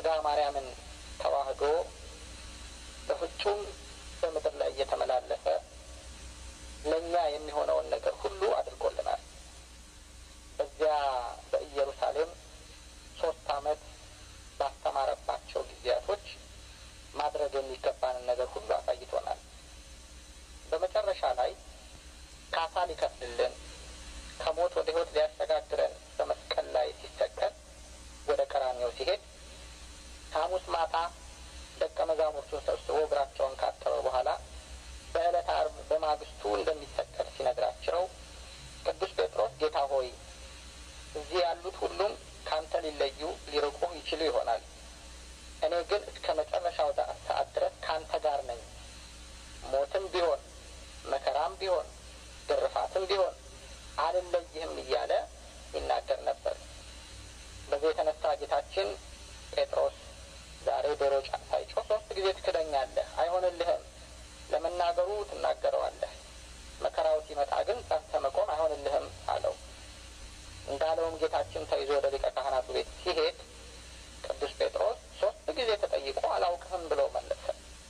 ስጋ ማርያምን ተዋህዶ በፍጹም በምድር ላይ እየተመላለሰ ለእኛ የሚሆነውን ነገር ሁሉ አድርጎልናል። በዚያ በኢየሩሳሌም ሶስት ዓመት ባስተማረባቸው ጊዜያቶች ማድረግ የሚገባንን ነገር ሁሉ አሳይቶናል። በመጨረሻ ላይ ካሳ ሊከፍልልን ከሞት ወደ ሕይወት ሊያሸጋግረን በመስቀል ላይ ሲሰቀል ወደ ቀራንዮ ሲሄድ ሐሙስ ማታ ደቀ መዛሙርቱን ሰብስቦ እግራቸውን ካጠበ በኋላ በዕለተ ዓርብ በማግስቱ እንደሚሰቀል ሲነግራቸው ቅዱስ ጴጥሮስ ጌታ ሆይ እዚህ ያሉት ሁሉም ካንተ ሊለዩ ሊርቁህ ይችሉ ይሆናል። እኔ ግን እስከ መጨረሻው ሰዓት ድረስ ካንተ ጋር ነኝ። ሞትም ቢሆን መከራም ቢሆን ግርፋትም ቢሆን አልለይህም እያለ ይናገር ነበር። በዚህ የተነሳ ጌታችን ጴጥሮስ ዛሬ ዶሮ ሳይጮህ ሶስት ጊዜ ትክደኛለህ፣ አይሆንልህም። ለመናገሩ ትናገረዋለህ፣ መከራው ሲመጣ ግን ጸንተህ መቆም አይሆንልህም አለው። እንዳለውም ጌታችን ተይዞ ወደ ሊቀ ካህናቱ ቤት ሲሄድ ቅዱስ ጴጥሮስ ሶስት ጊዜ ተጠይቆ አላውቅህም ብሎ መለሰ።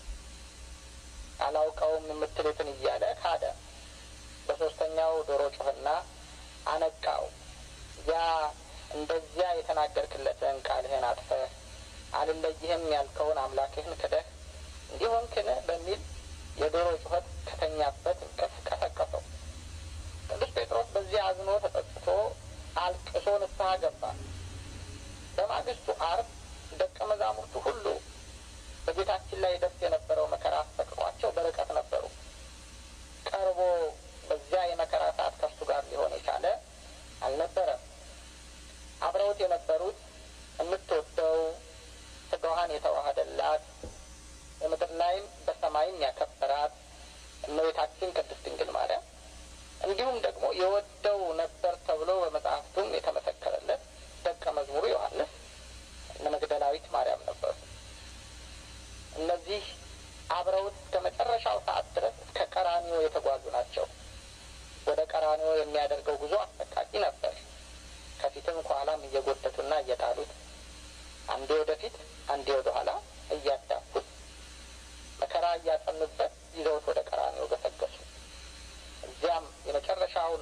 አላውቀውም የምትሉትን እያለ ካደ። በሶስተኛው ዶሮ ጮህና አነቃው። ያ እንደዚያ የተናገርክለትን ቃልህን አጥፈህ አልለይህም ያልከውን አምላክህን ክደህ እንዲሆንክን በሚል የዶሮ ጩኸት ከተኛበት እንቅልፍ ቀሰቀሰው። ቅዱስ ጴጥሮስ በዚህ አዝኖ ተጸጽቶ አልቅሶ ንስሐ ገባ። በማግስቱ ዓርብ ደቀ መዛሙርቱ ሁሉ በጌታችን ላይ ደርስ የነበረው መከራ አስጠቅቋቸው በርቀት ነበሩ። ቀርቦ በዚያ የመከራ ሰዓት ከእሱ ጋር ሊሆን የቻለ አልነበረም። አብረውት የነበሩት የምትወደው ስጋዋን የተዋሃደላት በምድር ላይም በሰማይም ያከበራት እመቤታችን ቅድስት ድንግል ማርያም እንዲሁም ደግሞ የወደው ነበር ተብሎ በመጽሐፍቱም የተመሰከረለት ደቀ መዝሙሩ ዮሐንስ እነ መግደላዊት ማርያም ነበሩ። እነዚህ አብረውት እስከ መጨረሻው ሰዓት ድረስ እስከ ቀራኒዮ የተጓዙ ናቸው። ወደ ቀራኒዮ የሚያደርገው ጉዞ አሰቃቂ ነበር። ከፊትም ከኋላም እየጎተቱና እየጣሉት አንዴ ወደፊት አንዴ ወደ ኋላ እያዳፉት መከራ እያጸኑበት ይዘውት ወደ ቀራኒዮ ገሰገሱ። እዚያም የመጨረሻውን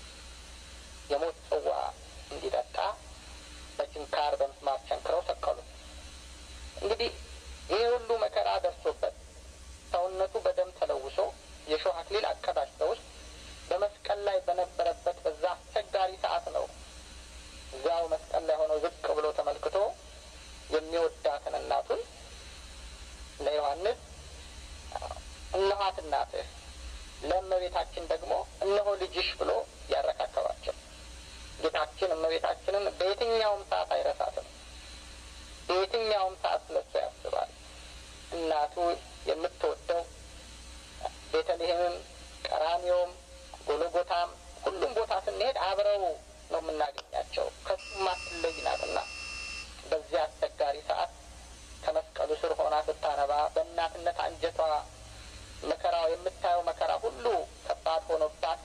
የሞት ጽዋ እንዲጠጣ በችንካር በምስማር ቸንክረው ሰቀሉት። እንግዲህ ይህ ሁሉ መከራ ደርሶበት ሰውነቱ በደም ተለውሶ የሾህ አክሊል አቀዳጅተውት በመስቀል ላይ በነበረበት በዛ አስቸጋሪ ሰዓት ነው እዚያው መስቀል ላይ ሆነው ዝቅ ብሎ ተመልክቶ የሚወዳትን እናቱን ለዮሐንስ እነኋት እናትህ ለእመቤታችን ደግሞ እነሆ ልጅሽ ብሎ ያረካከባቸው። ጌታችን እመቤታችንን በየትኛውም ሰዓት አይረሳትም። በየትኛውም ሰዓት ስለሱ ያስባል። እናቱ የምትወደው ቤተልሔምም፣ ቀራኒዮም፣ ጎልጎታም ሁሉም ቦታ ስንሄድ አብረው ነው የምናገኛቸው። ከሱም አትለይ ናትና በዚያ አስቸጋሪ ሰዓት ከመስቀሉ ስር ሆና ስታነባ በእናትነት አንጀቷ መከራው የምታየው መከራ ሁሉ ከባድ ሆኖባት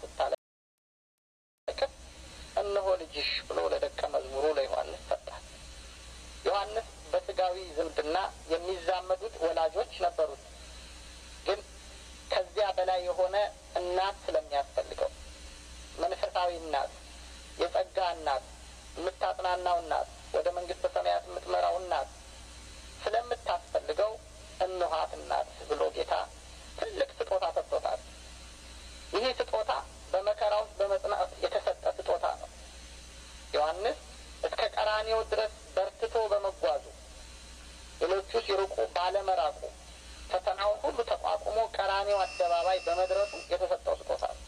ስታለቅስ እነሆ ልጅሽ ብሎ ለደቀ መዝሙሩ ለዮሐንስ ሰጣት። ዮሐንስ በስጋዊ ዝምድና የሚዛመዱት ወላጆች ነበሩት። ግን ከዚያ በላይ የሆነ እናት ስለሚያስፈልገው መንፈሳዊ እናት፣ የጸጋ እናት፣ የምታጽናናው እናት፣ ወደ መንግስተ ሰማያት የምትመራው እናት ስለምታስፈልገው እንኋት እናት ብሎ ጌታ ትልቅ ስጦታ ሰጥቶታል። ይህ ስጦታ በመከራ ውስጥ በመጽናት የተሰጠ ስጦታ ነው። ዮሐንስ እስከ ቀራኔው ድረስ በርትቶ በመጓዙ ሌሎቹ ሲርቁ ባለመራቁ ፈተናውን ሁሉ ተቋቁሞ ቀራኔው አደባባይ በመድረሱ የተሰጠው ስጦታ ነው።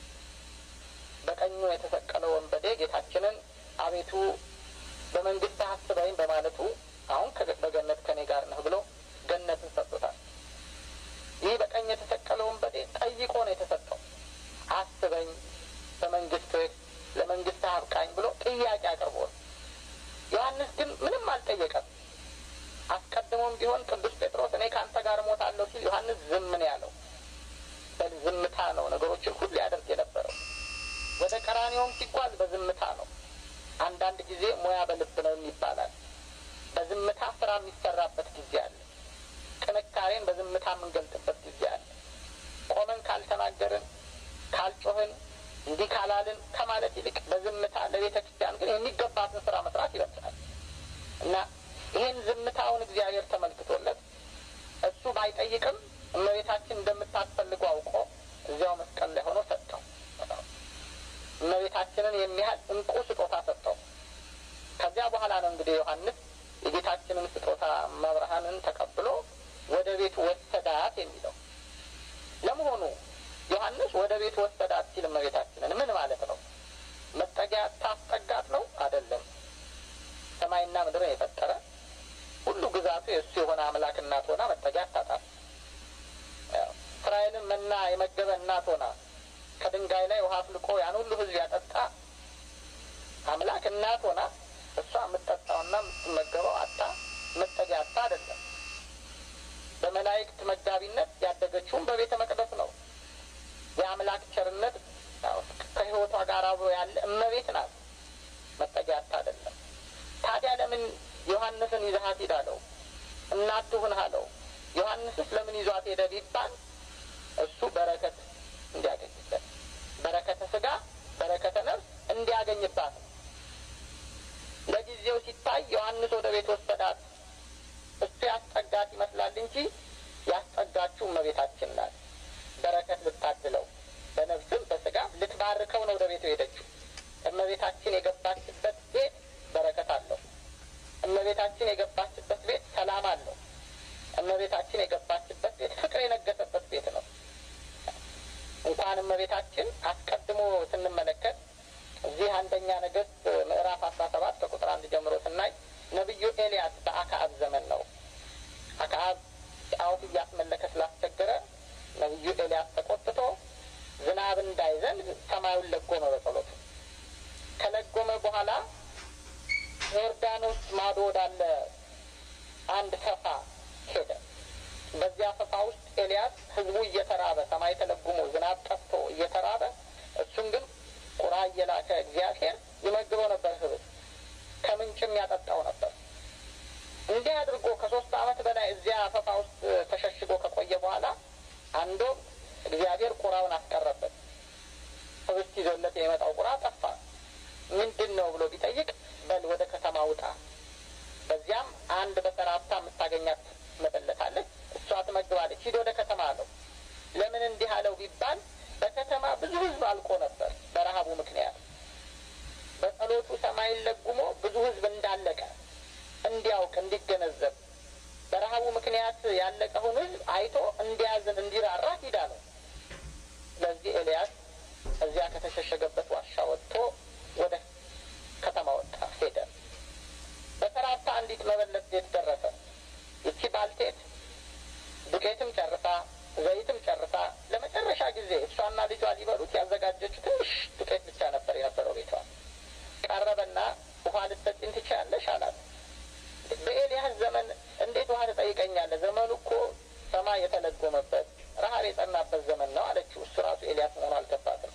በቀኙ የተሰቀለው ወንበዴ ጌታችንን አቤቱ በመንግስት አስበኝ በማለቱ አሁን በገነት ከኔ ጋር ነህ ብሎ ገነትን ሰጥቶታል። ይህ በቀኝ የተሰቀለው ወንበዴ ጠይቆ ነው የተሰጠው። አስበኝ፣ በመንግስትህ ለመንግስትህ አብቃኝ ብሎ ጥያቄ አቅርቦ ዮሐንስ ግን ምንም አልጠየቀም። አስቀድሞም ቢሆን ቅዱስ ጴጥሮስ እኔ ከአንተ ጋር እሞታለሁ ሲል ዮሐንስ ዝም ነው ያለው። በዝምታ ነው ነገሮችን ሁሉ ያደርግ የነበረው። ወደ ቀራኒዮም ሲጓዝ በዝምታ ነው። አንዳንድ ጊዜ ሙያ በልብ ነው ይባላል። በዝምታ ስራ የሚሰራበት ጊዜ አለ። ጥንካሬን በዝምታ የምንገልጥበት ጊዜ አለ። ቆመን ካልተናገርን፣ ካልጮህን፣ እንዲህ ካላልን ከማለት ይልቅ በዝምታ ለቤተ ክርስቲያን ግን የሚገባትን ስራ መስራት ይበልጣል እና ይህን ዝምታውን እግዚአብሔር ተመልክቶለት እሱ ባይጠይቅም እመቤታችን እንደምታስፈልገው አውቆ እዚያው መስቀል ላይ ሆኖ ሰጠው። እመቤታችንን የሚያህል እንቁ ስጦታ ሰጠው። ከዚያ በኋላ ነው እንግዲህ ዮሐንስ የጌታችንን ስጦታ መብርሃንን ተቀብሎ ወደ ቤቱ ወሰዳት የሚለው። ለመሆኑ ዮሐንስ ወደ ቤቱ ወሰዳት ሲል እመቤታችንን ምን ማለት ነው? መጠጊያ ታስጠጋት ነው? አይደለም። ሰማይና ምድርን የፈጠረ ሁሉ ግዛቱ የእሱ የሆነ አምላክ እናት ሆና መጠጊያ አታጣም። እስራኤልን መና የመገበ እናት ሆና ከድንጋይ ላይ ውሃ አፍልቆ ያን ሁሉ ሕዝብ ያጠጣ አምላክ እናት ሆና እሷ የምትጠጣውና የምትመገበው አጣ መጠጊያ አጣ አይደለም። በመላእክት መጋቢነት ያደገችውም በቤተ መቅደስ ነው። የአምላክ ቸርነት ከሕይወቷ ጋር አብሮ ያለ እመቤት ናት። መጠጊያ አጣ አይደለም። ታዲያ ለምን ዮሐንስን ይዘሃት ሂድ አለው? እናት ትሁን አለው። ዮሐንስስ ለምን ይዟት ሄደ ቢባል እሱ በረከት እንዲያገኝበት በረከተ ስጋ በረከተ ነፍስ እንዲያገኝባት ነው። ለጊዜው ሲታይ ዮሐንስ ወደ ቤት ወሰዳት። እሱ ያስጠጋት ይመስላል እንጂ ያስጠጋችው እመቤታችን ናት። በረከት ልታድለው በነፍስም በስጋም ልትባርከው ነው ወደ ቤቱ ሄደችው። እመቤታችን የገባችበት ቤት በረከት አለው። እመቤታችን የገባችበት ቤት ሰላም አለው። እመቤታችን የገባችበት ቤት ፍቅር የነገሰበት ቤት ነው። እንኳን እመቤታችን አስቀድሞ ስንመለከት እዚህ አንደኛ ነገሥት ምዕራፍ አስራ ሰባት ከቁጥር አንድ ጀምሮ ስናይ ነቢዩ ኤልያስ በአክዓብ ዘመን ነው። አክዓብ ጣዖት እያስመለከ ስላስቸገረ ነቢዩ ኤልያስ ተቆጥቶ ዝናብ እንዳይዘንብ ሰማዩን ለጎመ በጸሎቱ። ከለጎመ በኋላ ዮርዳኖስ ማዶ ወዳለ አንድ ፈፋ ሄደ። በዚያ ፈፋ ውስጥ ኤልያስ ህዝቡ እየተራበ ሰማይ ተለጉሞ ዝናብ ጠፍቶ እየተራበ እሱን ግን ቁራ እየላከ እግዚአብሔር ይመግበው ነበር። ህብት ከምንጭም ያጠጣው ነበር። እንዲህ አድርጎ ከሶስት ዓመት በላይ እዚያ ፈፋ ውስጥ ተሸሽጎ ከቆየ በኋላ አንዶ እግዚአብሔር ቁራውን አስቀረበት። ህብስት ይዞለት የሚመጣው ቁራ ጠፋ። ምንድን ነው ብሎ ቢጠይቅ በል ወደ ከተማ ውጣ፣ በዚያም አንድ በሰራብታ የምታገኛት መበለታለች፣ እሷ ትመግባለች፣ ሂድ ወደ ከተማ አለው። ለምን እንዲህ አለው ቢባል በከተማ ብዙ ህዝብ አልቆ ነበር በረሀቡ ምክንያት። በጸሎቱ ሰማይን ለጉሞ ብዙ ህዝብ እንዳለቀ እንዲያውቅ እንዲገነዘብ በረሀቡ ምክንያት ያለቀውን ህዝብ አይቶ እንዲያዝን እንዲራራ ሂድ አለው። ስለዚህ ኤልያስ እዚያ ከተሸሸገበት ዋሻ ወጥቶ ወደ ከተማ ወጣ ሄደ። በሰራብታ አንዲት መበለት ቤት ደረሰ። ይቺ ባልቴት ዱቄትም ጨርሳ ዘይትም ጨርሳ ለመጨረሻ ጊዜ እሷና ልጇ ሊበሉት ያዘጋጀችው ትንሽ ዱቄት ብቻ ነበር የነበረው ቤቷ። ቀረበና ውሃ ልትሰጪኝ ትችያለሽ አላት። በኤልያስ ዘመን እንዴት ውሃ ትጠይቀኛለህ? ዘመኑ እኮ ሰማይ የተለጎመበት ረሀብ የጸናበት ዘመን ነው አለችው። እሱ ራሱ ኤልያስ መሆኑ አልገባትም።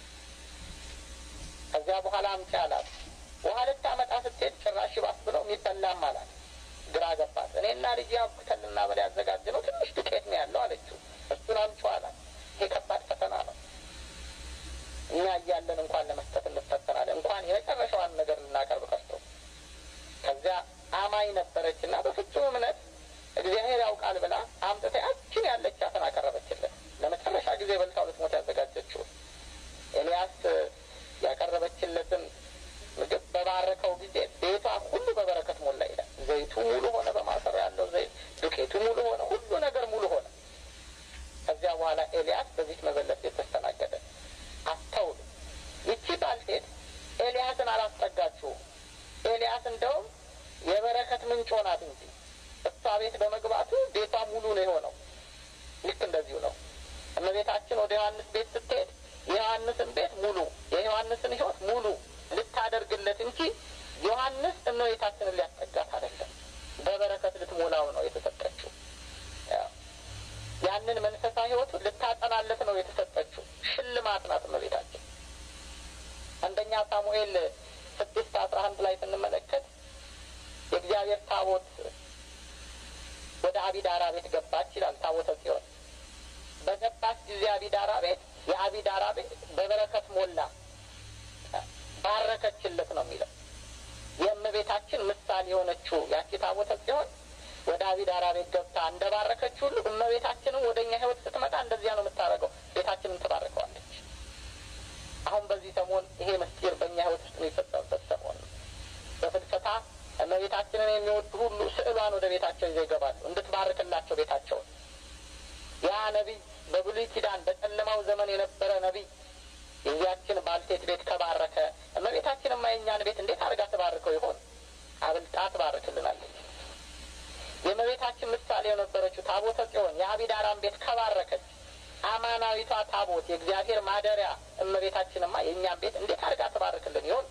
ከዚያ በኋላ አምጪ አላት። ውሃ ልታመጣ ስትሄድ ጭራሽ ባስ ብለው የሚበላም አላት። ግራ ገባት። እኔና ልጅ አብክተልና በላይ ያዘጋጀ ነው ትንሽ ዱቄት ነው ያለው አለችው። እሱን አምጪው አላት። ይሄ ከባድ ፈተና ነው። እኛ እያለን እንኳን ለመስጠት እንፈተናለን። እንኳን የመጨረሻዋን ነገር ልናቀርብ ቀርቶ ከዚያ አማኝ ነበረች እና በፍጹም እምነት እግዚአብሔር ያውቃል ብላ አምጥታ ያችን ያለቻትን አቀረበችለት። ለመጨረሻ ጊዜ በልታው ልትሞት ያዘጋጀችው ኤልያስ ያቀረበችለትን ምግብ በባረከው ጊዜ ቤቷ ሁሉ በበረከት ሞላ ይላል። ዘይቱ ሙሉ ሆነ፣ በማሰሮ ያለው ዘይት ዱቄቱ ሙሉ ሆነ፣ ሁሉ ነገር ሙሉ ሆነ። ከዚያ በኋላ ኤልያስ በዚች መበለት ቤት ተስተናገደ። አስተውሉ። ይቺ ባልቴት ኤልያስን አላስጠጋችሁም። ኤልያስ እንደውም የበረከት ምንጭ ሆናት እንጂ እሷ ቤት በመግባቱ ቤቷ ሙሉ ነው የሆነው። ልክ እንደዚሁ ነው። እመቤታችን ወደ ዮሐንስ ቤት ስትሄድ የዮሐንስን ቤት ሙሉ የዮሐንስን ሕይወት ሙሉ ልታደርግለት እንጂ ዮሐንስ እመቤታችንን ሊያስጠጋት አይደለም። በበረከት ልትሞላው ነው የተሰጠችው። ያንን መንፈሳዊ ሕይወቱ ልታጠናለት ነው የተሰጠችው። ሽልማት ናት እመቤታችን። አንደኛ ሳሙኤል ስድስት አስራ አንድ ላይ ስንመለከት የእግዚአብሔር ታቦት ወደ አቢዳራ ቤት ገባች ይላል። ታቦተ ጽዮን በገባች ጊዜ አቢዳራ ቤት የአቢዳራ ቤት በበረከት ሞላ፣ ባረከችለት ነው የሚለው። የእመቤታችን ምሳሌ የሆነችው ያቺ ታቦተ ጽዮን ወደ አቢዳራ ቤት ገብታ እንደ ባረከች ሁሉ እመቤታችንም ወደ እኛ ሕይወት ስትመጣ እንደዚያ ነው የምታደርገው። ቤታችንን ትባርከዋለች። አሁን በዚህ ሰሞን ይሄ ምስጢር በእኛ ሕይወት ውስጥ የሚፈጸምበት ሰሞን ነው። በፍልሰታ እመቤታችንን የሚወዱ ሁሉ ስዕሏን ወደ ቤታቸው ይዘው ይገባሉ፣ እንድትባርክላቸው ቤታቸውን። ያ ነቢይ በብሉይ ኪዳን በጨለማው ዘመን የነበረ ነቢይ የዚያችን ባልቴት ቤት ከባረከ እመቤታችንማ የእኛን ቤት እንዴት አድርጋ ትባርከው ይሆን? አብልጣ ትባርክልናለች። የእመቤታችን ምሳሌ የነበረችው ታቦተ ጽዮን የአቢዳራን ቤት ከባረከች አማናዊቷ ታቦት የእግዚአብሔር ማደሪያ እመቤታችንማ የእኛን ቤት እንዴት አድርጋ ትባርክልን ይሆን?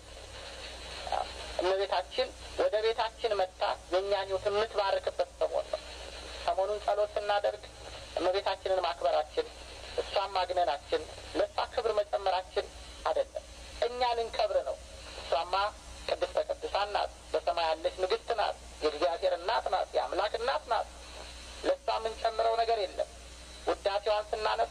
እመቤታችን ወደ ቤታችን መጥታ የእኛን ሕይወት የምትባርክበት ሰሞን ነው። ሰሞኑን ጸሎት ስናደርግ እመቤታችንን ማክበራችን እሷን ማግነናችን ለእሷ ክብር መጨመራችን አይደለም፣ እኛ ልንከብር ነው። እሷማ ቅድስተ ቅዱሳን ናት፣ በሰማይ ያለች ንግሥት ናት፣ የእግዚአብሔር እናት ናት፣ የአምላክ እናት ናት። ለእሷ የምንጨምረው ነገር የለም። ውዳሴዋን ስናነሳ፣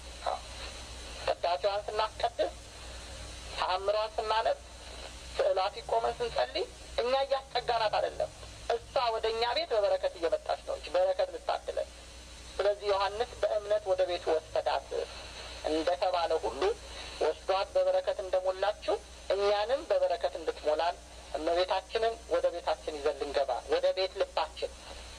ቅዳሴዋን ስናስቀድስ፣ ተአምሯን ስናነብ፣ ስዕሏ ሲቆመን ስንጸልይ እኛ እያስጠጋናት አይደለም። እሷ ወደ እኛ ቤት በበረከት እየመጣች ነው እንጂ በረከት ልታድለን ስለዚህ ዮሐንስ በእምነት ወደ ቤቱ ወሰዳት እንደተባለ ሁሉ ወስዷት በበረከት እንደሞላችው እኛንም በበረከት እንድትሞላን እመቤታችንን ወደ ቤታችን ይዘን ልንገባ ወደ ቤት ልባችን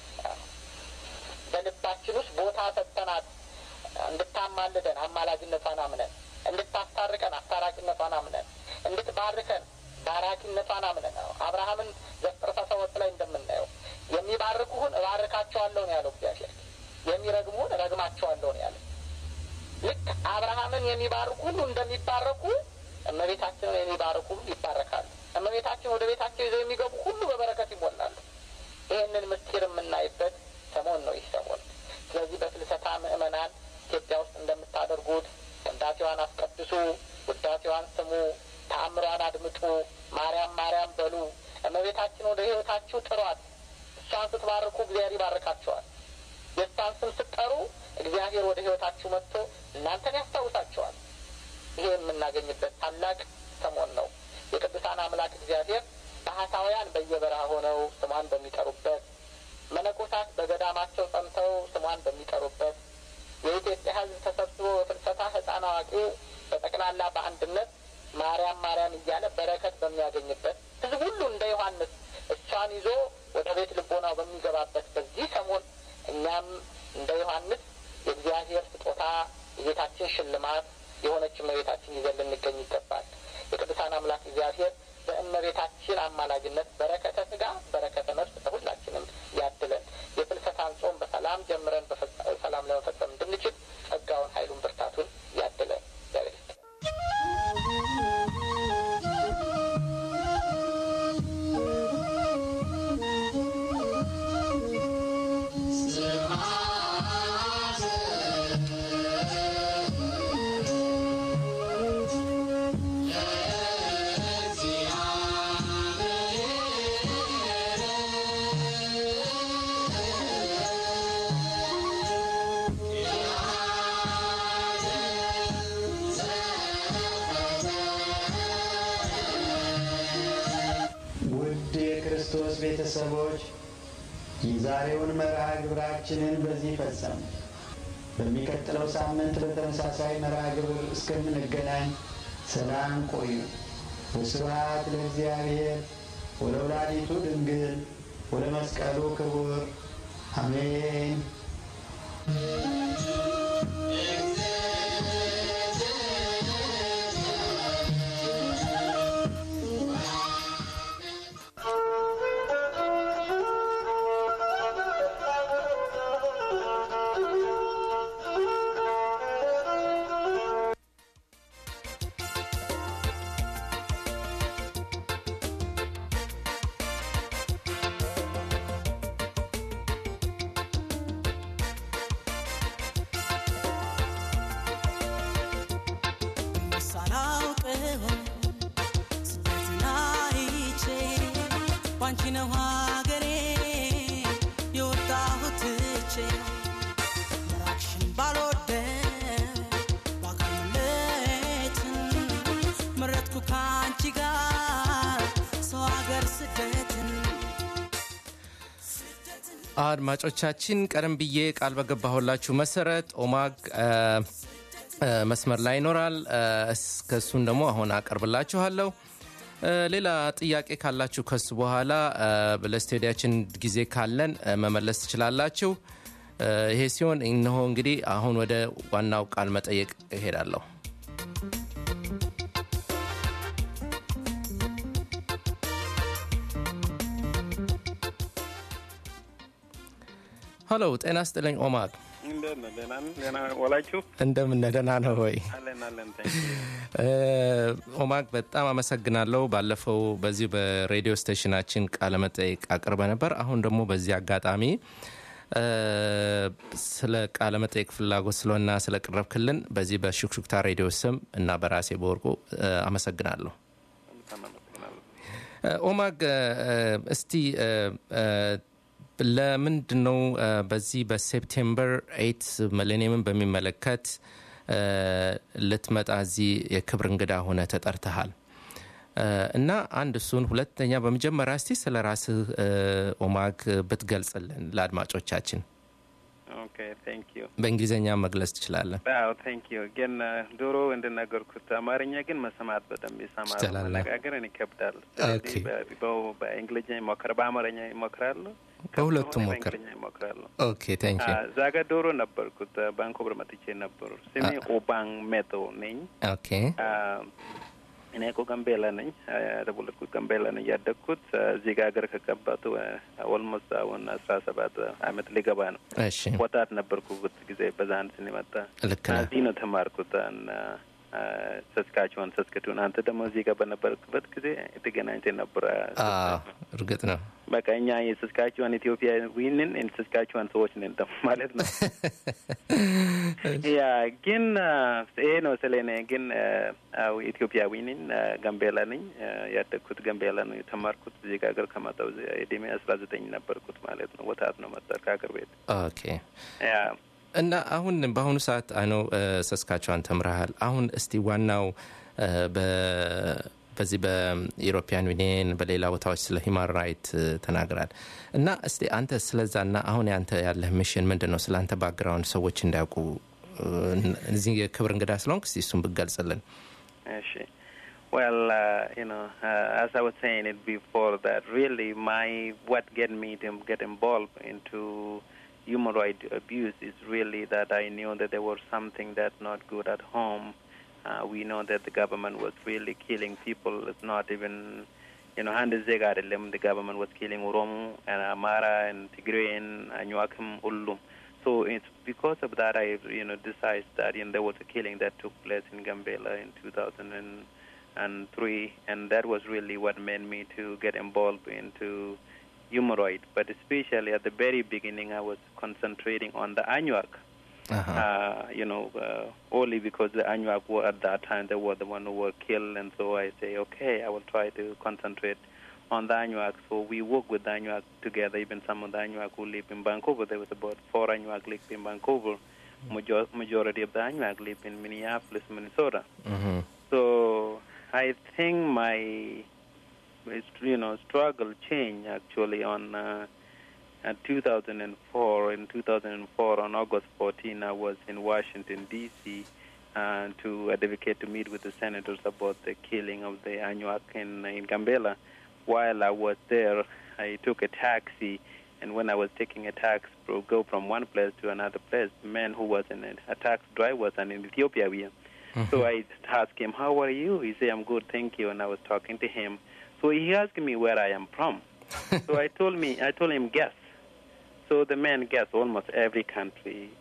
በልባችን ውስጥ ቦታ ሰጥተናት እንድታማልደን አማላጅነቷን አምነን እንድታስታርቀን አስታራቂነቷን አምነን እንድትባርከን ባራኪነቷን አምነን አብርሃምን ዘፍጥረት አስራ ሁለት ላይ እንደምናየው የሚባርኩህን እባርካቸዋለሁ ነው ያለው እግዚአብሔር የሚረግሙን ረግማቸዋለሁ ነው ያለ። ልክ አብርሃምን የሚባርኩ ሁሉ እንደሚባረኩ እመቤታችንን የሚባርኩ ሁሉ ይባረካሉ። እመቤታችን ወደ ቤታቸው ይዘው የሚገቡ ሁሉ በበረከት ይሞላሉ። ይህንን ምስጢር የምናይበት ሰሞን ነው ይህ ሰሞን። ስለዚህ በፍልሰታ ምዕመናን ኢትዮጵያ ውስጥ እንደምታደርጉት ቅዳሴዋን አስቀድሱ፣ ውዳሴዋን ስሙ፣ ተአምሯን አድምጡ፣ ማርያም ማርያም በሉ። እመቤታችን ወደ ሕይወታችሁ ጥሯት። እሷን ስትባርኩ እግዚአብሔር ይባርካቸዋል። የእሷን ስም ስትጠሩ እግዚአብሔር ወደ ሕይወታችሁ መጥቶ እናንተን ያስታውሳቸዋል። ይሄ የምናገኝበት ታላቅ ሰሞን ነው። የቅዱሳን አምላክ እግዚአብሔር ባህታውያን በየበረሃ ሆነው ስሟን በሚጠሩበት፣ መነኮሳት በገዳማቸው ጸንተው ስሟን በሚጠሩበት፣ የኢትዮጵያ ሕዝብ ተሰብስቦ በፍልሰታ ሕፃን አዋቂው በጠቅላላ በአንድነት ማርያም ማርያም እያለ በረከት በሚያገኝበት ሕዝብ ሁሉ እንደ ዮሐንስ እሷን ይዞ ወደ ቤት ልቦናው በሚገባበት በዚህ ሰሞን እኛም እንደ ዮሐንስ የእግዚአብሔር ስጦታ የጌታችን ሽልማት የሆነች እመቤታችን ይዘን ልንገኝ ይገባል። የቅዱሳን አምላክ እግዚአብሔር በእመቤታችን አማላጅነት በረከተ ስጋ በረከተ ነፍስ ለሁላችንም ያድለን። የፍልሰታን ጾም በሰላም ጀምረን በሰላም ለመፈጸም እንድንችል ጸጋውን፣ ኃይሉን፣ ብርታቱን ያድለን። እግዚአብሔር ይስጥልን። ውድ የክርስቶስ ቤተሰቦች የዛሬውን መርሃ ግብራችንን በዚህ ፈጸም። በሚቀጥለው ሳምንት በተመሳሳይ መርሃ ግብር እስከምንገናኝ ሰላም ቆዩ። ወስብሐት ለእግዚአብሔር ወለወላዲቱ ድንግል ወለመስቀሉ ክቡር አሜን። ሳላውቀው ስደትን አይቼ ባንቺ ነው ሀገሬ አድማጮቻችን ቀደም ብዬ ቃል በገባሁላችሁ መሰረት ኦማግ መስመር ላይ ይኖራል። እስከሱን ደግሞ አሁን አቀርብላችኋለሁ። ሌላ ጥያቄ ካላችሁ ከሱ በኋላ ለስቴዲያችን ጊዜ ካለን መመለስ ትችላላችሁ። ይሄ ሲሆን እነሆ እንግዲህ አሁን ወደ ዋናው ቃል መጠየቅ እሄዳለሁ። ሀሎ፣ ጤና ስጥልኝ ኦማግ። ዋላችሁ? እንደምን ደህና ነው ወይ? አለን አለን። ኦማግ በጣም አመሰግናለሁ። ባለፈው በዚህ በሬዲዮ ስቴሽናችን ቃለ መጠይቅ አቅርበ ነበር። አሁን ደግሞ በዚህ አጋጣሚ ስለ ቃለ መጠይቅ ፍላጎት ስለሆና ስለ ቅረብክልን በዚህ በሹክሹክታ ሬዲዮ ስም እና በራሴ በወርቁ አመሰግናለሁ። ኦማግ እስቲ ለምንድን ነው በዚህ በሴፕቴምበር ኤይት ሚሌኒየምን በሚመለከት ልትመጣ እዚህ የክብር እንግዳ ሆነ ተጠርተሃል እና አንድ እሱን፣ ሁለተኛ በመጀመሪያ እስቲ ስለ ራስህ ኦማግ ብትገልጽልን ለአድማጮቻችን። በእንግሊዝኛ መግለጽ ትችላለን። ቴንክ ዩ ግን ድሮ እንደነገርኩት አማርኛ ግን መሰማት በደንብ ይሰማል፣ መነጋገር ይከብዳል። በእንግሊዝኛ ይሞክራል፣ በአማርኛ ይሞክራሉ፣ በሁለቱም ሞክር። ይሞክራሉ። ኦኬ ቴንክ ዩ። እዛ ጋር ዶሮ ነበርኩት፣ ባንኮቨር መጥቼ ነበሩ። ስሜ ኦባንግ ሜቶ ነኝ። ኦኬ እኔ እኮ ገንቤላ ነኝ። የተወለድኩት ገንቤላ ነኝ። ያደግኩት እዚህ ጋር ሀገር ከገባቱ ኦልሞስት አሁን አስራ ሰባት አመት ሊገባ ነው። እሺ ወጣት ነበርኩበት ጊዜ በዛ አንድ ስንመጣ ልክ ነው። እዚህ ነው ተማርኩት ሰስካቸውን ሰስክቱን። አንተ ደግሞ እዚህ ጋር በነበርክበት ጊዜ የተገናኝተን ነበረ። እርግጥ ነው። በቃ እኛ የሰስካቸዋን ኢትዮጵያ ዊንን የሰስካቸዋን ሰዎች ነን ደግሞ ማለት ነው። ያ ግን ይሄ ነው ስለ እኔ ግን ኢትዮጵያዊ ነኝ። ጋምቤላ ነኝ። ያደግኩት ጋምቤላ ነው። የተማርኩት እዚህ ከሀገር ከመጣሁ እድሜ አስራ ዘጠኝ ነበርኩት ማለት ነው። ወጣት ነው መጣ ከሀገር ቤት ኦኬ ያ እና አሁን በአሁኑ ሰዓት አይነው ሰስካቸዋን ተምረሃል። አሁን እስቲ ዋናው በዚህ በኢሮፒያን ዩኒየን በሌላ ቦታዎች ስለ ሂማን ራይት ተናግራል እና እስቲ አንተ ስለዛ እና አሁን ያንተ ያለህ ሚሽን ምንድን ነው? ስለ አንተ ባክግራውንድ ሰዎች እንዳያውቁ እዚህ የክብር እንግዳ ስለሆንክ እስቲ እሱን ብገልጽልን። እሺ Well, uh, you know, uh, as I was saying it before, that really my what get me to get involved into human rights abuse is really that I knew that there was something that's not good at home. Uh, we know that the government was really killing people. It's not even, you know, Handezeg the government was killing Oromo and Amara and Tigray and Anyuakim Ullum. So it's because of that I, you know, decided that you know, there was a killing that took place in Gambela in 2003, and that was really what made me to get involved into human rights. But especially at the very beginning, I was concentrating on the Anuak. Uh-huh. Uh, you know, uh, only because the Anuak were at that time they were the one who were killed, and so I say, okay, I will try to concentrate on the Anuak. So we work with the Anuak together. Even some of the Anuak who live in Vancouver, there was about four Anuak live in Vancouver. Major- majority of the Anuak live in Minneapolis, Minnesota. Mhm. So I think my you know struggle changed actually on uh, uh, 2004. In 2004, on August 14, I was in Washington D.C. Uh, to advocate to meet with the senators about the killing of the Anuak in, in Gambela. While I was there, I took a taxi, and when I was taking a taxi to go from one place to another place, the man who was in it, a taxi driver was an Ethiopian. So I asked him, "How are you?" He said, "I'm good, thank you." And I was talking to him. So he asked me where I am from. so I told me, I told him, guess. So the man guessed almost every country.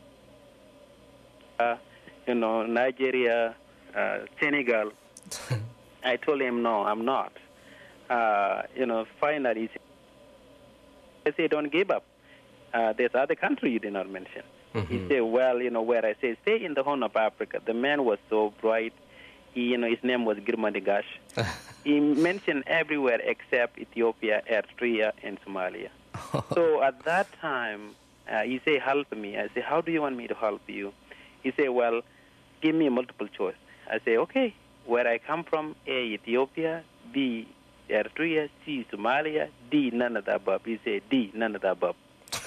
Uh, you know, Nigeria, uh, Senegal. I told him, no, I'm not. Uh, you know, finally, I said, don't give up. Uh, there's other country you did not mention. He said, well, you know, where I say, stay in the Horn of Africa. The man was so bright. He, you know, his name was Girma Degash. he mentioned everywhere except Ethiopia, Eritrea, and Somalia. so at that time, uh, he said, help me. I said, how do you want me to help you? He said, well, give me a multiple choice. I say, okay, where I come from, A, Ethiopia, B, Eritrea, C, Somalia, D, none of the above. He said, D, none of the above.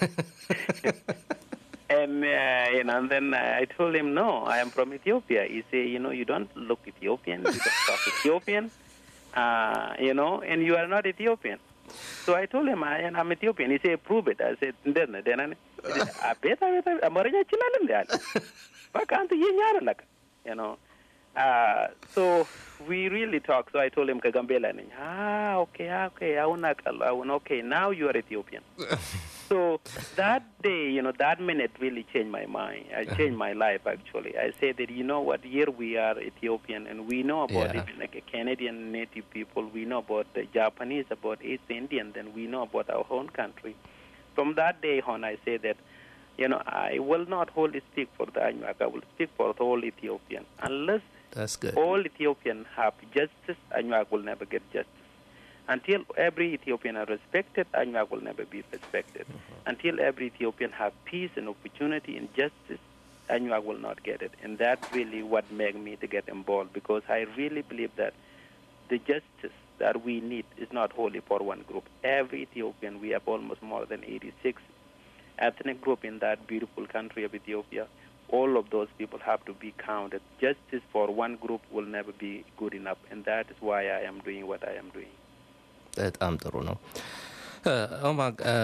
and uh, you know, and then I told him, no, I am from Ethiopia. He said, you know, you don't look Ethiopian, you don't talk Ethiopian, uh, you know, and you are not Ethiopian. So I told him, I, I'm Ethiopian. He said, prove it. I said, እንዴት ነህ? ደህና ነህ? አቤት አቤት አቤት አማርኛ ይችላል እንዴ አለ። በቃ አንተ የኛ አይደለህ you know. Uh, so we really talked. So I told him ከጋምቤላ ነኝ። Ah, okay, okay. አሁን አውቃለሁ። አሁን okay. Now you are Ethiopian. so that day, you know, that minute really changed my mind. I changed my life actually. I said that you know what, here we are Ethiopian, and we know about Yeah. even like a Canadian native people. We know about the Japanese, about East Indian, then we know about our own country. From that day on, I say that. You know, I will not wholly speak for the Anuak. I will speak for the whole Ethiopian. Unless That's good. all Ethiopians have justice, Anuak will never get justice. Until every Ethiopian are respected, Anuak will never be respected. Until every Ethiopian have peace and opportunity and justice, Anuak will not get it. And that's really what made me to get involved because I really believe that the justice that we need is not wholly for one group. Every Ethiopian, we have almost more than 86 ethnic group in that beautiful country of Ethiopia. All of those people have to be counted. Justice for one group will never be good enough, and that is why I am doing what I am doing. በጣም ጥሩ ነው። ኦማ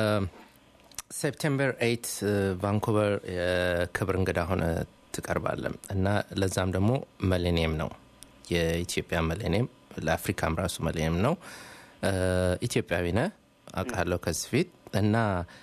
ሴፕቴምበር ኤይት ቫንኩቨር የክብር እንግዳ ሆነ ትቀርባለ እና ለዛም ደግሞ መሌኒየም ነው የኢትዮጵያ መሌኒየም ለአፍሪካም ራሱ መሌኒየም ነው። ኢትዮጵያዊ ነህ አውቃለሁ ከዚህ ፊት እና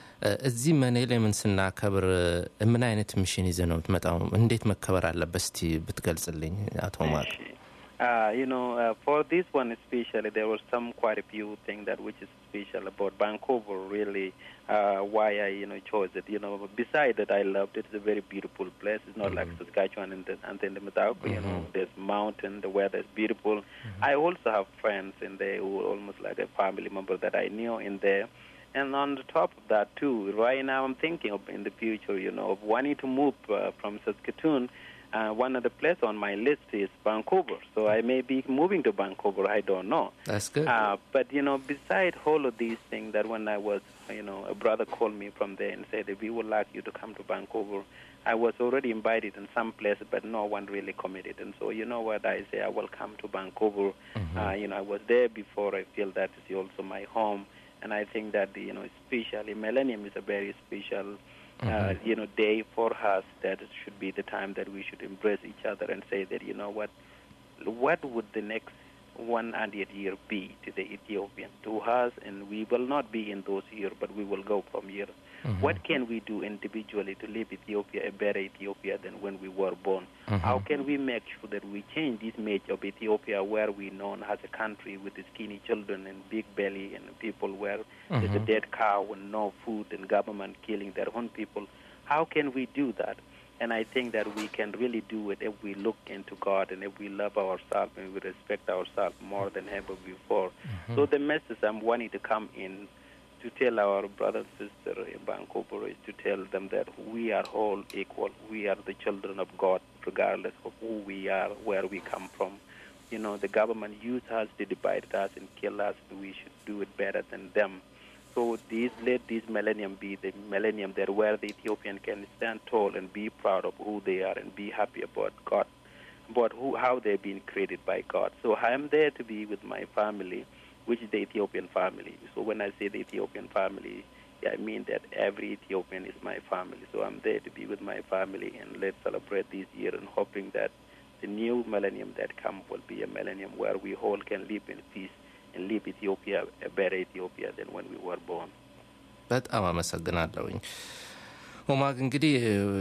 እዚህ መሌኒየምን ስናከብር ምን አይነት ሚሽን ይዘህ ነው የምትመጣው? እንዴት መከበር አለበት? እስቲ ብትገልጽልኝ አቶ ማቅ። Uh, you know, uh, for this one especially, there were some quite a few things that which is special about Vancouver. Really, uh, why I you know chose it. You know, besides that, I loved it. It's a very beautiful place. It's not like Saskatchewan and the and then the Matauko. You know, there's mountain. The weather is beautiful. I also have friends in there who are almost like a family member that I knew in there. And on the top of that too, right now I'm thinking of in the future, you know, of wanting to move uh, from Saskatoon. Uh, one of the places on my list is Vancouver, so I may be moving to Vancouver. I don't know. That's good. Uh, but you know, beside all of these things, that when I was, you know, a brother called me from there and said, "We would like you to come to Vancouver." I was already invited in some place, but no one really committed. And so, you know what? I say, I will come to Vancouver. Uh, you know, I was there before. I feel that is also my home, and I think that you know, especially Millennium is a very special. Uh, you know, day for us that it should be the time that we should embrace each other and say that you know what, what would the next 100 year be to the Ethiopian to us, and we will not be in those years, but we will go from here. What can we do individually to leave Ethiopia a better Ethiopia than when we were born? How can we make sure that we change this image of Ethiopia where we known as a country with skinny children and big belly and people where there's a dead cow and no food and government killing their own people? How can we do that? And I think that we can really do it if we look into God and if we love ourselves and we respect ourselves more than ever before. So the message I'm wanting to come in to tell our brother and sister in Vancouver is to tell them that we are all equal. We are the children of God, regardless of who we are, where we come from. You know, the government used us to divide us and kill us. We should do it better than them. So these, let this millennium be the millennium that where the Ethiopian can stand tall and be proud of who they are and be happy about God, about who, how they've been created by God. So I am there to be with my family, which is the Ethiopian family. So when I say the Ethiopian family, I mean that every Ethiopian is my family. So I'm there to be with my family and let's celebrate this year and hoping that the new millennium that comes will be a millennium where we all can live in peace and leave Ethiopia a better Ethiopia than when we were born. በጣም አመሰግናለሁኝ ኦማግ እንግዲህ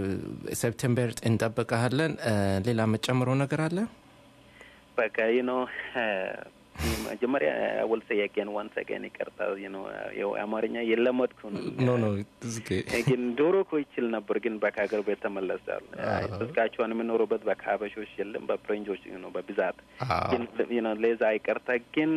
ሴፕቴምበር እንጠብቀሃለን ሌላ መጨምረው ነገር አለ በቃ you know መጀመሪያ will say again once again ይቅርታ you know ያው አማርኛ የለመድኩ ነው ኖ ኖ ግን ዶሮ እኮ ይችል ነበር ግን በቃ ሀገር ቤት ተመለሳል ስስካቸውን የምኖሩበት በቃ ሀበሾች የለም በፍሬንጆች ነው በብዛት ግን ነው ለዛ ይቅርታ ግን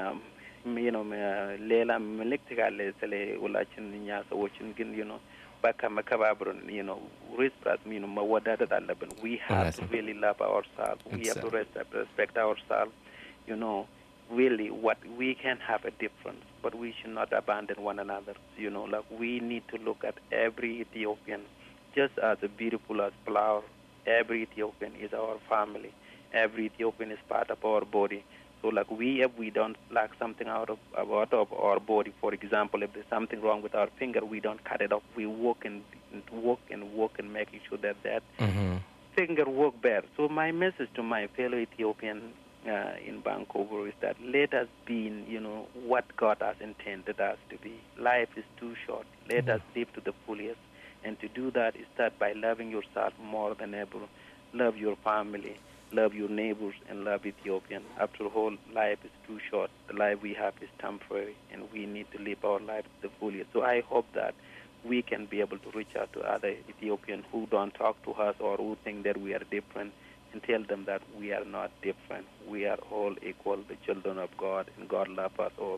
ነው ሌላ ምልክት ካለ ስለ ሁላችን እኛ ሰዎችን ግን ነው በቃ መከባብርን ነው ሪስፕራት ነው መወዳደት አለብን ዊ ሃቭ ቱ ሪሊ ላቭ አወርሳልቭ ዊ ሃቭ ቱ ሬስፔክት አወርሳልቭ you know really what we can have a difference, but we should not abandon one another. You know, like we need to look at every Ethiopian just as beautiful as flower. Every Ethiopian is our family. Every Ethiopian is part of our body. So, like we, if we don't like something out of out of our body, for example, if there's something wrong with our finger, we don't cut it off. We work and work and work and making sure that that Mm-hmm. finger work better. So, my message to my fellow Ethiopian uh, in Vancouver is that let us be, in, you know, what God has intended us to be. Life is too short. Let us live to the fullest, and to do that is start by loving yourself more than ever. Love your family love your neighbors and love Ethiopian. After all, life is too short. The life we have is temporary, and we need to live our life to the fullest. So I hope that we can be able to reach out to other Ethiopians who don't talk to us or who think that we are different and tell them that we are not different. We are all equal, the children of God, and God loves us all.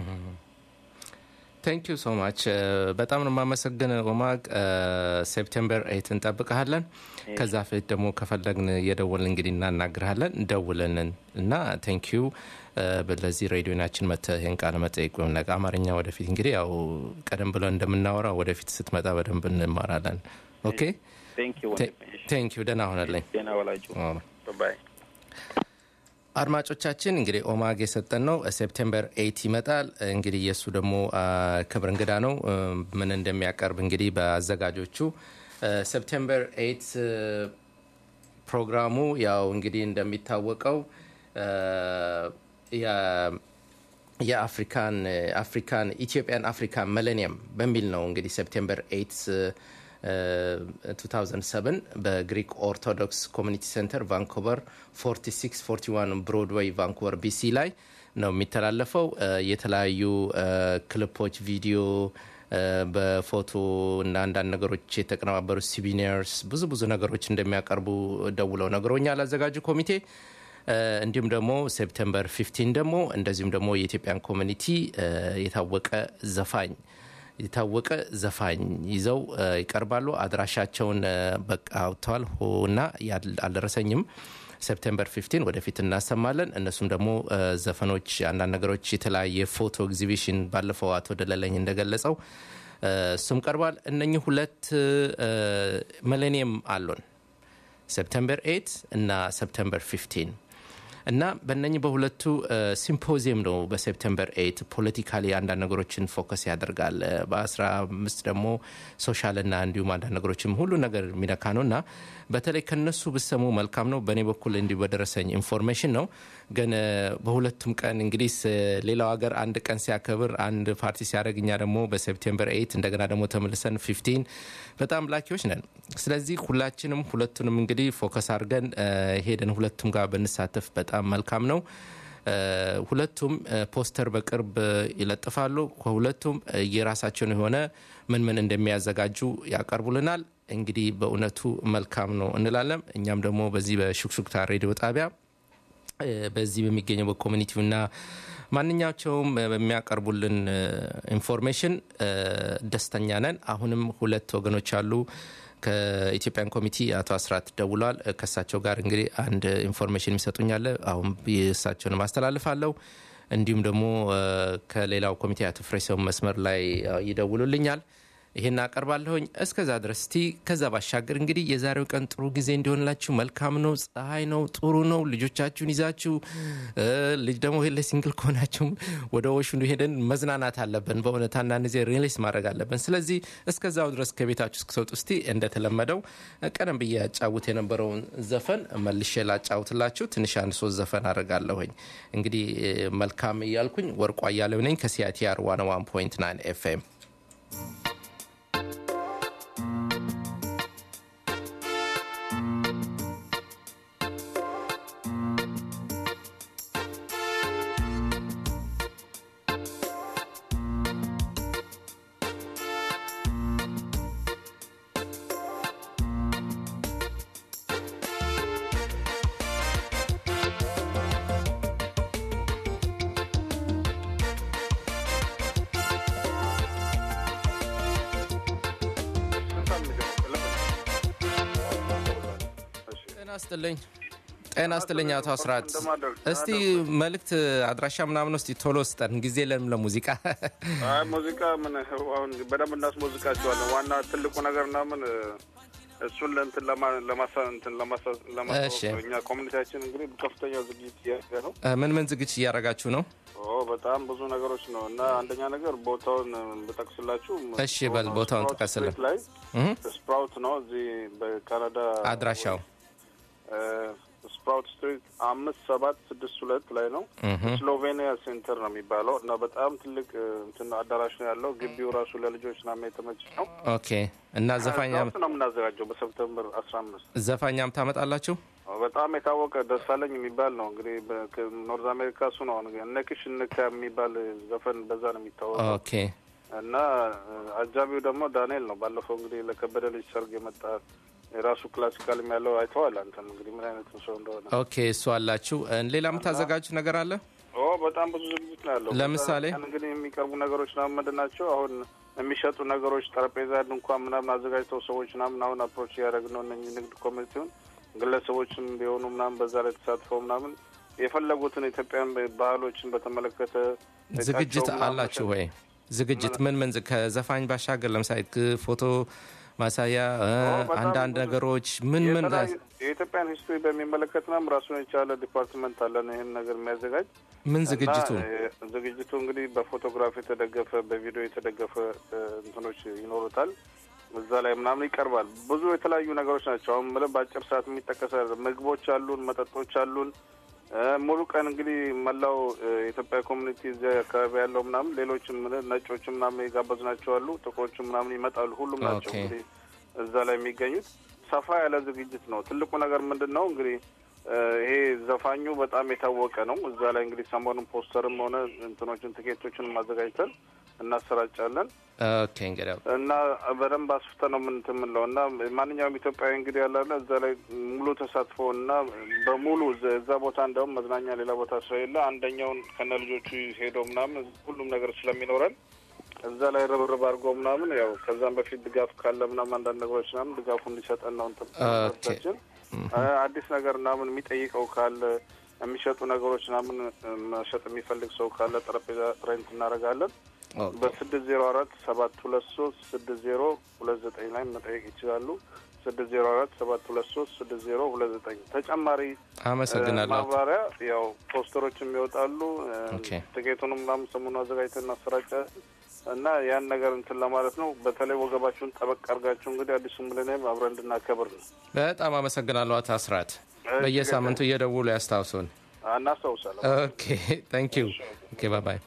ቴንክ ዩ ሶ ማች በጣም ነው የማመሰግን ኦማግ ሴፕቴምበር ኤይት እንጠብቀሃለን ከዛ ፊት ደግሞ ከፈለግን እየደወልን እንግዲህ እናናግርሃለን ደውለንን እና ቴንክ ዩ ለዚህ ሬዲዮናችን መተ ይህን ቃለ መጠየቅ ወይም ነገ አማርኛ ወደፊት እንግዲህ ያው ቀደም ብለን እንደምናወራው ወደፊት ስትመጣ በደንብ እንማራለን ኦኬ Thank you. ቴንክ ዩ ደህና ሆነልኝ ደህና ዋላችሁ። Bye-bye. አድማጮቻችን እንግዲህ ኦማግ የሰጠን ነው ሴፕቴምበር ኤይት ይመጣል እንግዲህ የእሱ ደግሞ አ፣ ክብር እንግዳ ነው እ፣ ምን እንደሚያቀርብ እንግዲህ በአዘጋጆቹ ሴፕቴምበር ኤይት ፕሮግራሙ ያው እንግዲህ እንደሚታወቀው እ፣ የ- የአፍሪካን አፍሪካን ኢትዮጵያን አፍሪካን ሚሌኒየም በሚል ነው እንግዲህ ሴፕቴምበር 8 እ፣ 2007 በግሪክ ኦርቶዶክስ ኮሚኒቲ ሴንተር ቫንኮቨር 4641 ብሮድዌይ ቫንኮቨር ቢሲ ላይ ነው የሚተላለፈው እ፣ የተለያዩ እ፣ ክሊፖች ቪዲዮ እ፣ በፎቶ እና አንዳንድ ነገሮች የተቀነባበሩ ሲቪኒርስ ብዙ ብዙ ነገሮች እንደሚያቀርቡ ደውለው ነግሮኛል አዘጋጁ ኮሚቴ እ፣ እንዲሁም ደግሞ ሴፕተምበር 15 ደግሞ እንደዚሁም ደግሞ የኢትዮጵያን ኮሚኒቲ እ፣ የታወቀ ዘፋኝ የታወቀ ዘፋኝ ይዘው እ፣ ይቀርባሉ አድራሻቸውን እ፣ በቃ አውጥተዋል እና ያል- አልደረሰኝም ሴፕቴምበር 15 ወደፊት እናሰማለን እነሱም ደግሞ እ፣ ዘፈኖች አንዳንድ ነገሮች የተለያየ ፎቶ ኤግዚቢሽን ባለፈው አቶ ደለለኝ እንደገለጸው እ፣ እሱም ቀርቧል እነኚህ ሁለት ሚሌኒየም አሉን ሴፕተምበር 8 እና ሴፕተምበር 15 እና በእነኚህ በሁለቱ ሲምፖዚየም ነው በሴፕተምበር 8 ፖለቲካሊ አንዳንድ ነገሮችን ፎከስ ያደርጋል እ፣ በ15 ደግሞ ሶሻልና እንዲሁም አንዳንድ ነገሮችም ሁሉ ነገር የሚነካ ነው እና በተለይ ከነሱ ብሰሙ መልካም ነው በእኔ በኩል እንዲሁ በደረሰኝ ኢንፎርሜሽን ነው ግን እ፣ በሁለቱም ቀን እንግዲህ ስ- ሌላው ሀገር አንድ ቀን ሲያከብር አንድ ፓርቲ ሲያደርግ እኛ ደግሞ በሴፕቴምበር 8 እንደገና ደግሞ ተመልሰን 15 በጣም ላኪዎች ነን ስለዚህ ሁላችንም ሁለቱንም እንግዲህ ፎከስ አድርገን እ፣ ሄደን ሁለቱም ጋር ብንሳተፍ በጣም መልካም ነው እ፣ ሁለቱም እ፣ ፖስተር በቅርብ እ፣ ይለጥፋሉ ከሁለቱም እ፣ የራሳቸውን የሆነ ምን ምን እንደሚያዘጋጁ ያቀርቡልናል እንግዲህ በእውነቱ መልካም ነው እንላለን እኛም ደግሞ በዚህ በሹክሹክታ ሬዲዮ ጣቢያ እ፣ በዚህ በሚገኘው በኮሚኒቲውና ማንኛቸውም እ፣ በሚያቀርቡልን እ፣ ኢንፎርሜሽን እ፣ ደስተኛ ነን አሁንም ሁለት ወገኖች አሉ ከኢትዮጵያን ኮሚቲ አቶ አስራት ደውሏል እ፣ ከእሳቸው ጋር እንግዲህ አንድ ኢንፎርሜሽን የሚሰጡኛለ አሁን የእሳቸውን ማስተላልፋለሁ እንዲሁም ደግሞ እ፣ ከሌላው ኮሚቴ አቶ ፍሬሰው መስመር ላይ እ፣ ይደውሉልኛል ይሄን አቀርባለሁኝ እስከዛ ድረስ እስቲ ከዛ ባሻገር እንግዲህ የዛሬው ቀን ጥሩ ጊዜ እንዲሆንላችሁ መልካም ነው ፀሐይ ነው ጥሩ ነው ልጆቻችሁን ይዛችሁ እ፣ ልጅ ደግሞ ሄለ ሲንግል ከሆናችሁም ወደ ወሹ ሄደን መዝናናት አለብን በእውነት አንዳንድ ጊዜ ሪሊስ ማድረግ አለብን ስለዚህ እስከዛው ድረስ ከቤታችሁ እስክትወጡ እስቲ እንደተለመደው ቀደም ብዬ ያጫውት የነበረውን ዘፈን መልሼ ላጫውትላችሁ ትንሽ አንድ ሶስት ዘፈን አድርጋለሁኝ እንግዲህ እ፣ መልካም እያልኩኝ ወርቋ እያለው ነኝ ከሲአይቲአር 101.9 ኤፍኤም ጤና ይስጥልኝ ጤና ይስጥልኝ አቶ አስራት። እስቲ መልእክት አድራሻ ምናምን ውስጥ ቶሎ ስጠን፣ ጊዜ የለንም ለሙዚቃ። አይ ሙዚቃ ምን አሁን በደንብ እናስሞዝቃቸዋለን። ዋና ትልቁ ነገር ምናምን እሱን ለእንትን ለማሳ እንትን ለማሳ እሺ። እኛ ኮሚኒቲያችን እንግዲህ ከፍተኛ ዝግጅት እያደረገ ነው። እ፣ ምን ምን ዝግጅት እያደረጋችሁ ነው? ኦ በጣም ብዙ ነገሮች ነው እና አንደኛ ነገር ቦታውን ብጠቅስላችሁ እሺ፣ በል ቦታውን ስፕራውት ጥቀስልን። ስትሪት ላይ እህ፣ ስፕራውት ነው እዚህ በካናዳ አድራሻው እ፣ ስፕራውት ስትሪት አምስት ሰባት ስድስት ሁለት ላይ ነው። እህ፣ ስሎቬኒያ ሴንተር ነው የሚባለው እና በጣም ትልቅ እ፣ እንትን አዳራሽ ነው ያለው። ግቢው ራሱ ለልጆች ናም የተመቸ ነው። ኦኬ። እና ዘፋኛ ስፕራውት ነው የምናዘጋጀው በሰፕተምበር አስራ አምስት ዘፋኛም ታመጣላችሁ? በጣም የታወቀ ደሳለኝ የሚባል ነው እንግዲህ በኖርዝ አሜሪካ እሱ ነው። አሁን እነክሽ እንካ የሚባል ዘፈን በዛ ነው የሚታወቀው ኦኬ። እና እ፣ አጃቢው ደግሞ ዳንኤል ነው። ባለፈው እንግዲህ ለከበደ ልጅ ሰርግ የመጣ የራሱ ክላሲካልም ያለው አይተዋል። አንተም እንግዲህ ምን አይነት ሰው እንደሆነ። ኦኬ፣ እሱ አላችሁ። እ፣ ሌላ የምታዘጋጁት ነገር አለ? ኦ በጣም ብዙ ዝግጅት ነው ያለው። ለምሳሌ? በዛ ቀን እንግዲህ የሚቀርቡ ነገሮች ምናምን ምንድን ናቸው? አሁን የሚሸጡ ነገሮች ጠረጴዛ፣ ድንኳን ምናምን አዘጋጅተው ሰዎች ምናምን አሁን አፕሮች እያደረግን ነው እነኝህ ንግድ ኮሚኒቲውን ግለሰቦችም ቢሆኑ ምናምን በዛ ላይ ተሳትፈው ምናምን የፈለጉትን ኢትዮጵያን ባህሎችን በተመለከተ ዝግጅት እቃቸው ምናምን አላችሁ ወይ? ዝግጅት ምን ምን ዝ- ከዘፋኝ ባሻገር ለምሳሌ ግ- ፎቶ ማሳያ እ፣ በጣም አንዳንድ ብዙ- ነገሮች ምን ምን የተለያዩ- የኢትዮጵያን ሂስትሪ በሚመለከት ምናምን ራሱን የቻለ ዲፓርትመንት አለን ይህን ነገር የሚያዘጋጅ ምን ዝግጅቱ እና, እ፣ ዝግጅቱ እንግዲህ በፎቶግራፍ የተደገፈ በቪዲዮ የተደገፈ እ፣ እንትኖች ይኖሩታል። እዛ ላይ ምናምን ይቀርባል። ብዙ የተለያዩ ነገሮች ናቸው። አሁን ምለ በአጭር ሰዓት የሚጠቀስ አይደለም። ምግቦች አሉን፣ መጠጦች አሉን። እ፣ ሙሉ ቀን እንግዲህ መላው እ፣ የኢትዮጵያ ኮሚኒቲ እዚያ አካባቢ ያለው ምናምን ሌሎችም ምን ነጮችም ምናምን የጋበዝናቸው አሉ፣ ጥቁሮችም ምናምን ይመጣሉ። ሁሉም ናቸው ኦኬ። እንግዲህ እዛ ላይ የሚገኙት ሰፋ ያለ ዝግጅት ነው። ትልቁ ነገር ምንድን ነው እንግዲህ እ፣ ይሄ ዘፋኙ በጣም የታወቀ ነው። እዛ ላይ እንግዲህ ሰሞኑን ፖስተርም ሆነ እንትኖችን ትኬቶችን አዘጋጅተን እናሰራጫለን ኦኬ እንግዲህ እና በደንብ አስፍተ ነው ምንትን የምንለው እና ማንኛውም ኢትዮጵያዊ እንግዲህ ያላለ እዛ ላይ ሙሉ ተሳትፎ እና በሙሉ እዛ- እዛ ቦታ እንደውም መዝናኛ ሌላ ቦታ ስለሌለ አንደኛውን ከነ ልጆቹ ሄደው ምናምን ሁሉም ነገር ስለሚኖረን እዛ ላይ ርብርብ አድርጎ ምናምን ያው ከዛም በፊት ድጋፍ ካለ ምናምን አንዳንድ ነገሮች ምናምን ድጋፉ እንዲሰጠን ነው እንትን ኦኬ። ችን አዲስ ነገር ምናምን የሚጠይቀው ካለ የሚሸጡ ነገሮች ምናምን መሸጥ የሚፈልግ ሰው ካለ ጠረጴዛ ሬንት እናደርጋለን። ኦኬ። በስድስት ዜሮ አራት ሰባት ሁለት ሶስት ስድስት ዜሮ ሁለት ዘጠኝ ላይ መጠየቅ ይችላሉ። ስድስት ዜሮ አራት ሰባት ሁለት ሶስት ስድስት ዜሮ ሁለት ዘጠኝ ተጨማሪ አመሰግናለሁ። ማብራሪያ ያው ፖስተሮችም ይወጣሉ። እ፣ ኦኬ። ትኬቱንም ምናምን ሰሞኑን አዘጋጅተን እናሰራጫለን እና ያን ነገር እንትን ለማለት ነው። በተለይ ወገባችሁን ጠበቅ አድርጋችሁ እንግዲህ አዲሱ ሚሊኒየም አብረን እንድናከብር ነው። በጣም አመሰግናለሁ አቶ አስራት። በየሳምንቱ እየደውሉ ያስታውሱን። እናስታውሳለን። ኦኬ ታንክ ዩ ኦኬ ባይ ባይ።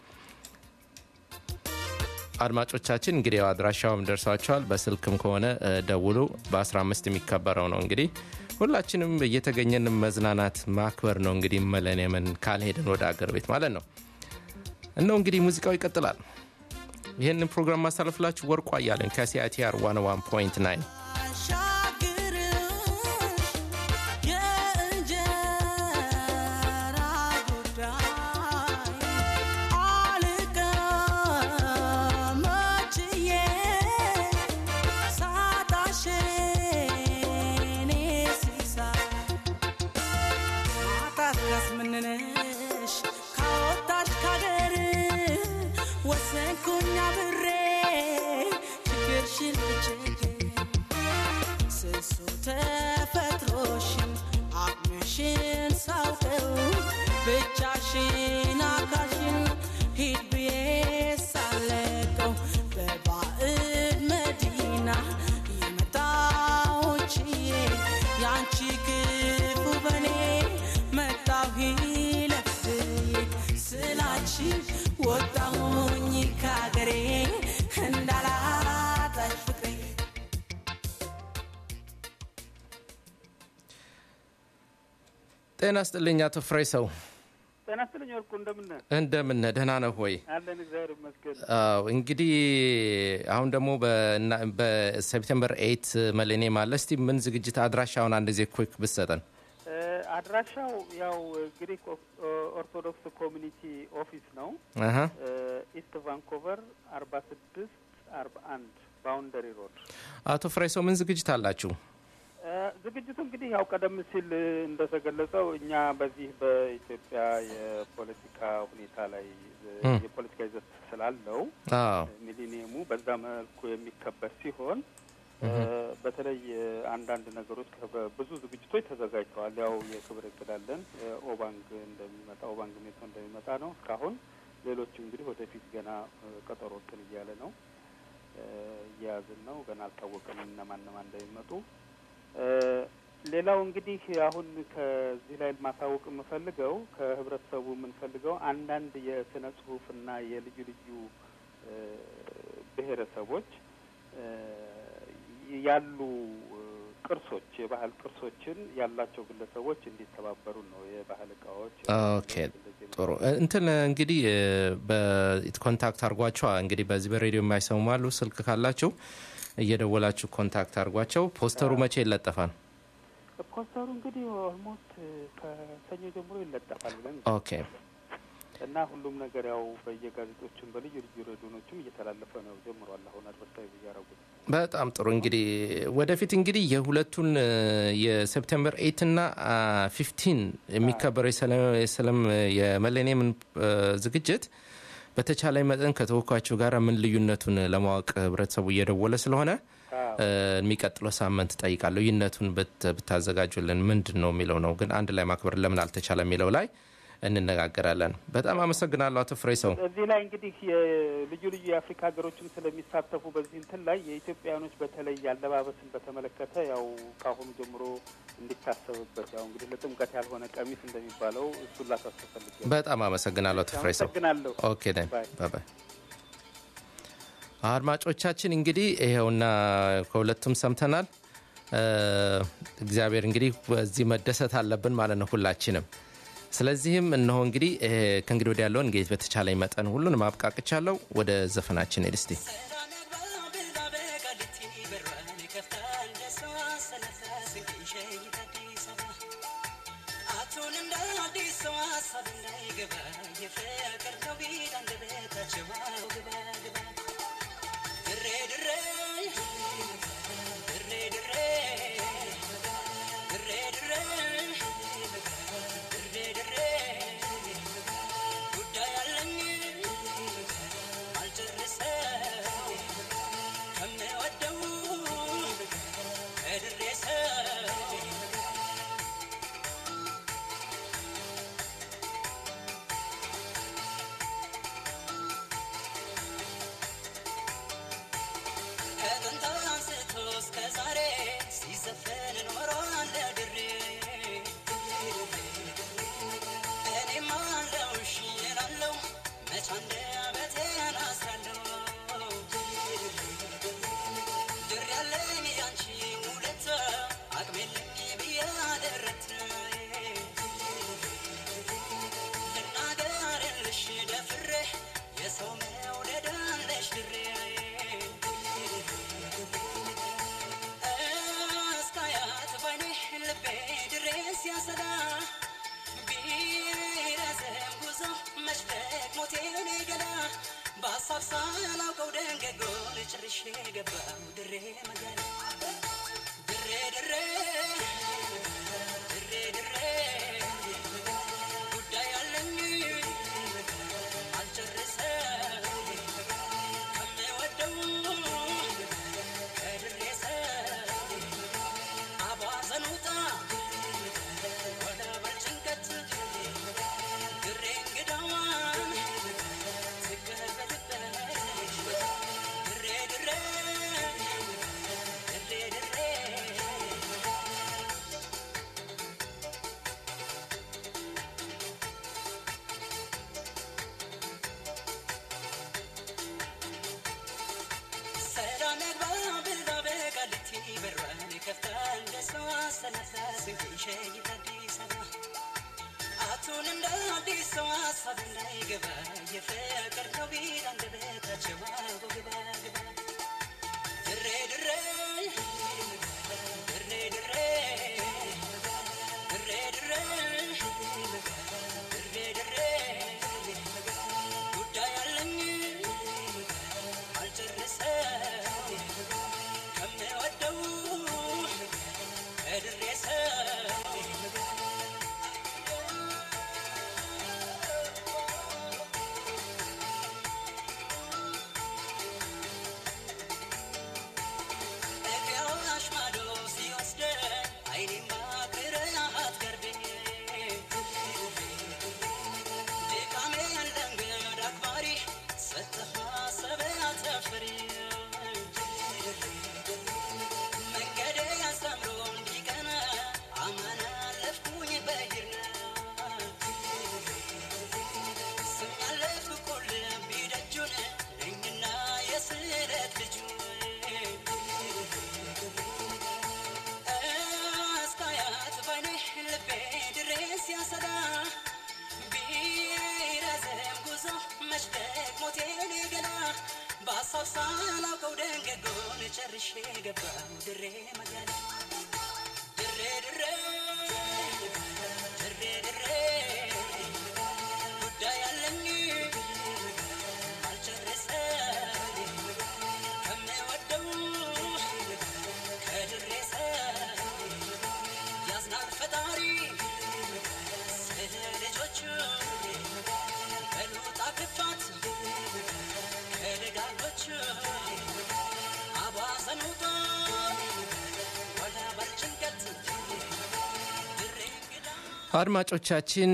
አድማጮቻችን እንግዲህ ያው አድራሻውም ደርሷቸዋል። በስልክም ከሆነ እ፣ ደውሉ። በ15 የሚከበረው ነው እንግዲህ ሁላችንም እየተገኘን መዝናናት ማክበር ነው እንግዲህ መለኔምን ካልሄድን ወደ አገር ቤት ማለት ነው። እነው እንግዲህ ሙዚቃው ይቀጥላል። ይህንን ፕሮግራም ማሳለፍላችሁ ወርቋ እያለን ከሲአይቲአር 101.9 ወሰንኩኛ ብሬ ችግርሽን ልችግር ስሱ ተፈጥሮሽን አቅምሽን ሳውቀው ብቻሽን አካሽን ሂድ ብዬ ሳለቀው በባዕድ መዲና የመጣውችዬ ያንቺ ክፉ በኔ መጣሁ ለፍዬ ስላች ወጣሁኝ ካገሬ እንዳላጣሽ ፍቅሬ ጤና ስጥልኝ አቶ ፍሬ ሰው ጤና ይስጥልኝ ወርቁ፣ እንደምን ነህ? እንደምን ነህ? ደህና ነህ ወይ? አለን እግዚአብሔር ይመስገን። አዎ እንግዲህ አሁን ደግሞ በና- በሴፕቴምበር ኤይት መሌኒየም አለ። እስቲ ምን ዝግጅት አድራሻውን አንድ ጊዜ ኩክ ብትሰጠን። እ፣ አድራሻው ያው ግሪክ ኦርቶዶክስ ኮሚኒቲ ኦፊስ ነው። አሀ። እ፣ ኢስት ቫንኮቨር አርባ ስድስት አርባ አንድ ባውንደሪ ሮድ። አቶ ፍሬ ሰው ምን ዝግጅት አላችሁ? እ፣ ዝግጅቱ እንግዲህ ያው ቀደም ሲል እንደተገለጸው እኛ በዚህ በኢትዮጵያ የፖለቲካ ሁኔታ ላይ የፖለቲካ ይዘት ስላለው ሚሊኒየሙ በዛ መልኩ የሚከበር ሲሆን በተለይ አንዳንድ ነገሮች ብዙ ዝግጅቶች ተዘጋጅተዋል። ያው የክብር እቅዳለን ኦባንግ እንደሚመጣ ኦባንግ ሜቶ እንደሚመጣ ነው እስካሁን። ሌሎችም እንግዲህ ወደፊት ገና ቀጠሮ እንትን እያለ ነው እየያዝን ነው። ገና አልታወቀም እነማን እነማን እንደሚመጡ። ሌላው እንግዲህ አሁን ከዚህ ላይ ማሳወቅ የምፈልገው ከህብረተሰቡ የምንፈልገው አንዳንድ የስነ ጽሁፍና የልዩ ልዩ ብሔረሰቦች ያሉ ቅርሶች የባህል ቅርሶችን ያላቸው ግለሰቦች እንዲተባበሩ ነው። የባህል እቃዎች ኦኬ፣ ጥሩ እንትን እንግዲህ በኮንታክት አድርጓቸው። እንግዲህ በዚህ በሬዲዮ የማይሰሙ አሉ። ስልክ ካላቸው እየደወላችሁ ኮንታክት አድርጓቸው። ፖስተሩ መቼ ይለጠፋል? ፖስተሩ እንግዲህ ኦልሞስት ከሰኞ ጀምሮ ይለጠፋል ብለን ኦኬ እና ሁሉም ነገር ያው በየጋዜጦችም በልዩ ልዩ ሬዲዮኖችም እየተላለፈ ነው ጀምሯል። አሁን አድቨርታይዝ እያረጉት በጣም ጥሩ እንግዲህ ወደፊት እንግዲህ የሁለቱን የሴፕቴምበር ኤይት እና ፊፍቲን የሚከበረው የሰለም የመሌኒየም ዝግጅት በተቻለ መጠን ከተወካዮቹ ጋር ምን ልዩነቱን ለማወቅ ህብረተሰቡ እየደወለ ስለሆነ የሚቀጥለው ሳምንት ጠይቃለሁ። ልዩነቱን ብታዘጋጁልን ምንድን ነው የሚለው ነው። ግን አንድ ላይ ማክበር ለምን አልተቻለ የሚለው ላይ እንነጋገራለን። በጣም አመሰግናለሁ አቶ ፍሬ ሰው። እዚህ ላይ እንግዲህ የልዩ ልዩ የአፍሪካ ሀገሮችም ስለሚሳተፉ በዚህ እንትን ላይ የኢትዮጵያውያኖች በተለይ አለባበስን በተመለከተ ያው ከአሁኑ ጀምሮ እንዲታሰብበት ያው እንግዲህ ለጥምቀት ያልሆነ ቀሚስ እንደሚባለው እሱን ላሳስብ ፈልጌ በጣም አመሰግናለሁ አቶ ፍሬ ሰው። አመሰግናለሁ። ኦኬ ደን ባይ አድማጮቻችን እንግዲህ ይኸውና ከሁለቱም ሰምተናል። እግዚአብሔር እንግዲህ በዚህ መደሰት አለብን ማለት ነው ሁላችንም። ስለዚህም እነሆ እንግዲህ ከእንግዲህ ወዲያ ያለውን እንግዲህ በተቻለኝ መጠን ሁሉን ማብቃቅቻለሁ። ወደ ዘፈናችን ሄድ እስቲ በሀሳብ ሳላውቀው ደንገጎን ጭርሼ ገባው ድሬ መገና ድሬ ድሬ ድሬ ድሬ ጉዳይ አለኝ አልጨርሰው ከምወደው ከድሬ ሰው አቧዘኑጣ ወደ በጭንቀት ድሬ እንግዳዋን አቱን እንደ አዲስ ሰው ሀሳብ እንዳይገባ የፍቅር ነው ቢል አንደበታቸው አቦ ግባ ግባ ድሬ ድሬ ድሬ ድሬ ድሬ ድሬ ድሬ ድሬ ጉዳይ አለኝ አልጨርሰው ከምወደው ገባው ድሬ መገላ ድሬ ድሬ ድሬ ድሬ ጉዳይ አለኝ አልጨረሰ ከምወደው ከድሬሰ ያዝናል ፈጣሪ ስለ ልጆቹ በሉጣ ክፋት ከደጋጎቹ አባዘኑታ ወደ በልጭንቀት ድሬ እንግዳ አድማጮቻችን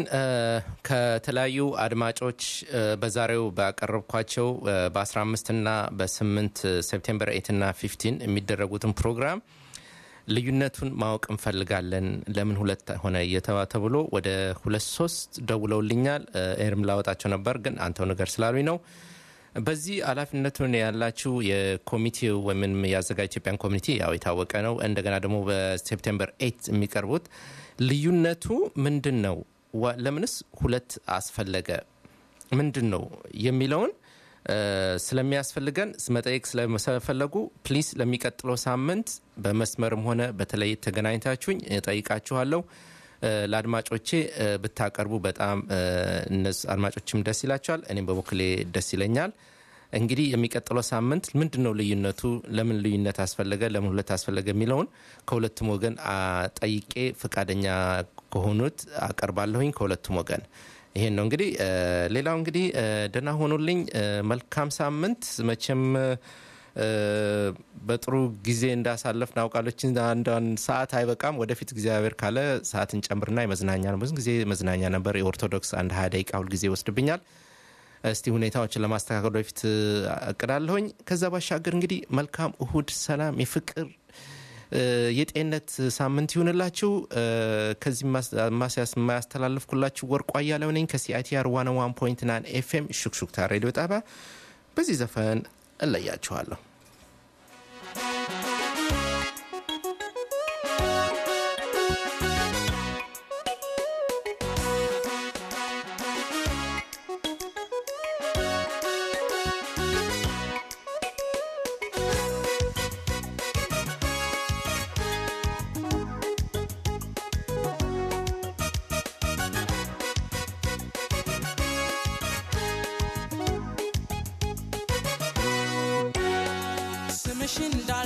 ከተለያዩ አድማጮች በዛሬው ባቀረብኳቸው በ15 ና በ8 ሴፕቴምበር 8 ና 15 የሚደረጉትን ፕሮግራም ልዩነቱን ማወቅ እንፈልጋለን ለምን ሁለት ሆነ እየተባ ተብሎ ወደ ሁለት ሶስት ደውለውልኛል ኤርም ላወጣቸው ነበር ግን አንተው ነገር ስላሉኝ ነው በዚህ ኃላፊነቱን ያላችሁ የኮሚቴው ወይም የአዘጋጅ ኢትዮጵያን ኮሚኒቲ ያው የታወቀ ነው እንደገና ደግሞ በሴፕቴምበር ኤት የሚቀርቡት ልዩነቱ ምንድን ነው ዋ- ለምንስ ሁለት አስፈለገ ምንድን ነው የሚለውን እ፣ ስለሚያስፈልገን መጠየቅ ስለፈለጉ ፕሊስ ለሚቀጥለው ሳምንት በመስመርም ሆነ በተለይ ተገናኝታችሁኝ እጠይቃችኋለሁ እ፣ ለአድማጮቼ እ፣ ብታቀርቡ በጣም እ፣ እነሱ አድማጮችም ደስ ይላቸዋል እኔም በበኩሌ ደስ ይለኛል እንግዲህ የሚቀጥለው ሳምንት ምንድን ነው ልዩነቱ ለምን ልዩነት አስፈለገ ለምን ሁለት አስፈለገ የሚለውን ከሁለቱም ወገን አ፣ ጠይቄ ፈቃደኛ ከሆኑት አቀርባለሁኝ ከሁለቱም ወገን ይሄን ነው እንግዲህ እ፣ ሌላው እንግዲህ እ፣ ደህና ሆኑልኝ እ፣ መልካም ሳምንት መቼም እ፣ በጥሩ ጊዜ እንዳሳለፍ ናውቃሎችን አንዷን ሰዓት አይበቃም ወደፊት እግዚአብሔር ካለ ሰዓት እንጨምርና የመዝናኛ ነው ብዙ ጊዜ መዝናኛ ነበር የኦርቶዶክስ አንድ ሀያ ደቂቃ ሁልጊዜ ይወስድብኛል እስቲ ሁኔታዎችን ለማስተካከል በፊት እቅዳለሁኝ ከዛ ባሻገር እንግዲህ መልካም እሁድ ሰላም የፍቅር እ፣ የጤንነት ሳምንት ይሁንላችሁ እ፣ ከዚህ ማስ- ማስያስ የማያስተላልፍኩላችሁ ወርቁ አያሌው ነኝ ከሲአይቲአር ዋን ዋን ፖይንት ናን ኤፍኤም ሹክሹክታ ሬዲዮ ጣቢያ በዚህ ዘፈን እለያችኋለሁ ስምሽ እንዳ